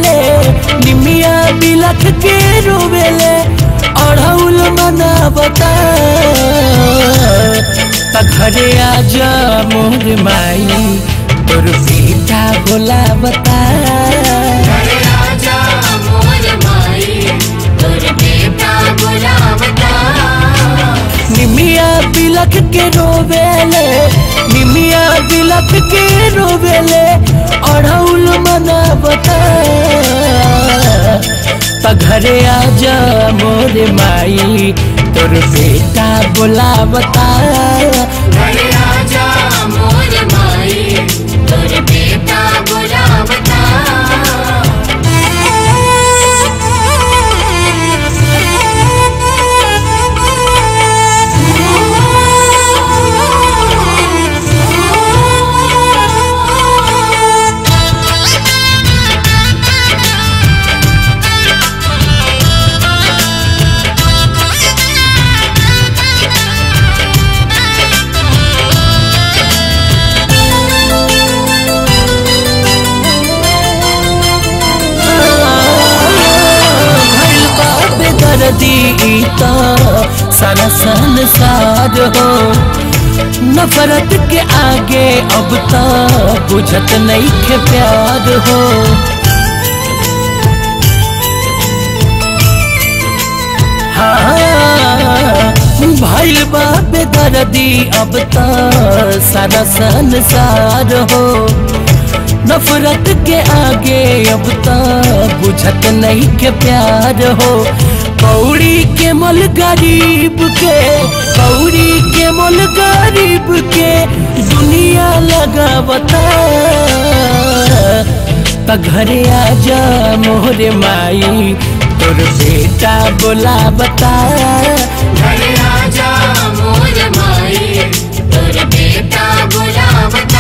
रोवेले निमिया बिलख के रोवेले अढ़ौल मनावता त घरे आजा मोर माई तोर बेटा बोलावता अरे राजा मोर माई तोर बेटा बुलावता निमिया बिलख के रोवेले निमिया बिलख के रोवेले अढ़ौल मनावता त घरे आजा मोर माई तोर बेटा बोलावता अरे राजा मोर माई तोर बेटा बुलावता भइल बा बेदर्दी ई त सारा संसार हो नफरत के आगे अब त बुझत नहीं के प्यार हो हाँ, भइल बा बेदर्दी अब त सारा संसार हो नफरत के आगे अब तक बुझत नहीं के प्यार हो कौड़ी के मोल गरीब के कौड़ी के मोल गरीब के दुनिया लगावता त घरे आजा मोरे माई तोर बेटा बोलावता अरे राजा मोर माई तोर बेटा बुलावता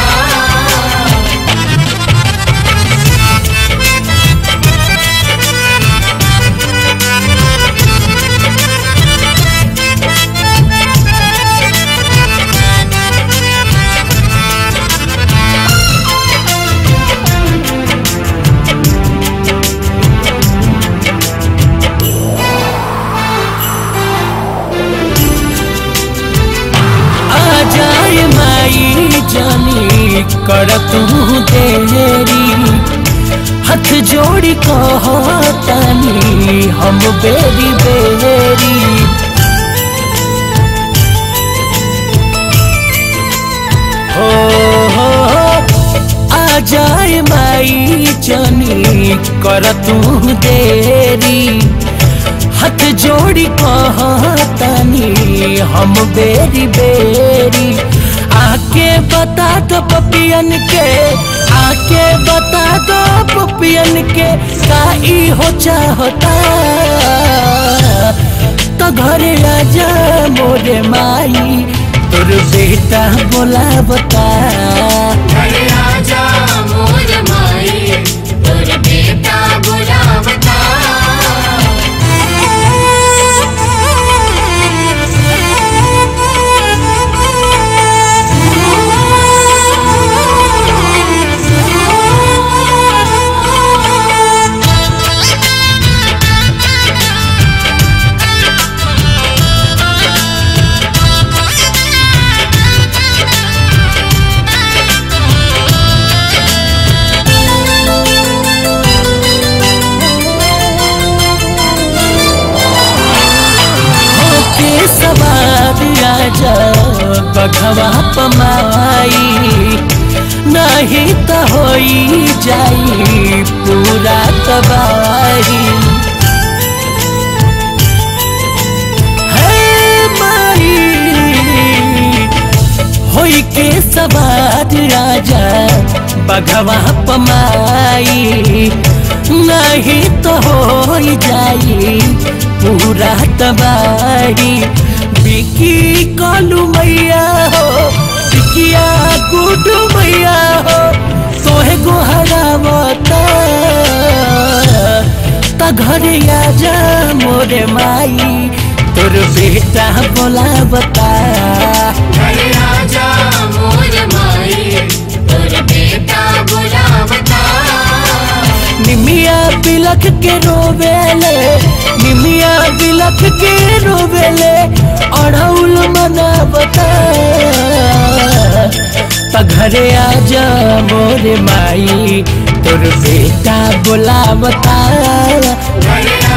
आ जाए माई जानी कर तू देरी हाथ जोड़ी कहतानी हम बेरी बेरी हो हो आ जाए माई जानी कर तू देरी हाथ जोड़ी कहतानी हम बेरी बेरी आके बता दो पपियन के आके बता दो पपियन के का ई हो चाहता तो घरे आजा मोरे माई तोर बेटा बोला बता अरे राजा मोर माई तोर बेटा बुलावता होके सवार राजा बघवा पमाई नहीं तो होई जाई पूरा तबाही हे माई होई के सवार राजा बघवा पमाई नहीं तो हो जाई पूरा तबाही बिकी कालू मैया हो बिकिया गुडू मैया हो तोहे गोहरावता त घरे आजा मोरे माई तोर बेटा बोलावता अरे राजा मोर माई तोर बेटा बुलावता निमिया बिलख के रोवेले निमिया बिलख के रोवेले अड़ौल मनावता त घरे आजा मोरे माई तोर बेटा बुलावता घरे